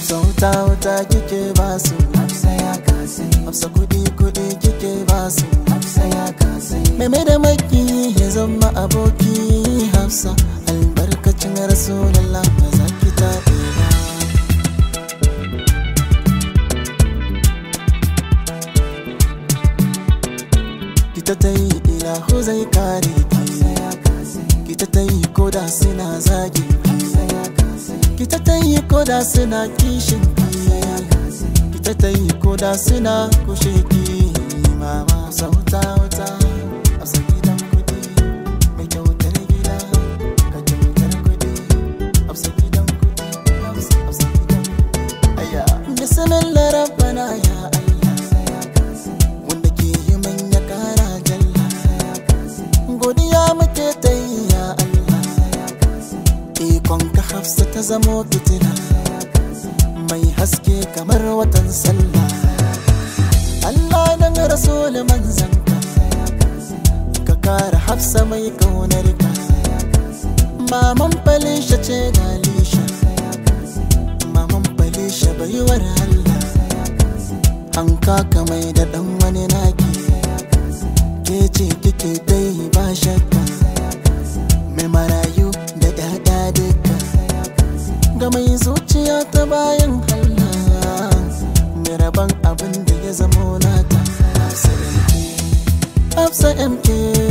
hafsa wuta wuta kike basu hafsa ya kasai hafsa kudi kudi kike basu hafsa ya kasai Meme da maki ya zama aboki hafsa albarkacin rasulallah ba za ki taɓe ba kita ta yi ilahu zai kare ki hafsa ya kasai kita ta yi koda suna zagi hafsa ya kasai kita ta yi koda suna kishin hafsa ya ki kasai kita ta yi koda suna kushe ki mama sauta wuta a gidan kudi mai kyautar gida ka kyautar kudi a gidan kudi a gidan kudi aya bismillah rabbana ya allah hafsa ya kasai wanda ke yi manya kara jalla hafsa ya kasai godiya muke ta yi ya allah hafsa ya kasai ikon ka hafsa ta zamo fitila hafsa ya kasai mai haske kamar watan sallah Allah dan rasul manzanka hafsa ya kasai ka kare hafsa mai kaunar ka hafsa ya kasai maman falisha ce galisha hafsa ya kasai maman falisha baiwar Allah hafsa ya kasai an kaka mai da dan wani naki hafsa ya kasai ke ce kike dai ba shakka hafsa ya kasai mai marayu da dada duka hafsa ya kasai ga mai zuciya ta bayan Allah mai rabon abin da ya zamo nata Hafsa MK Hafsa MK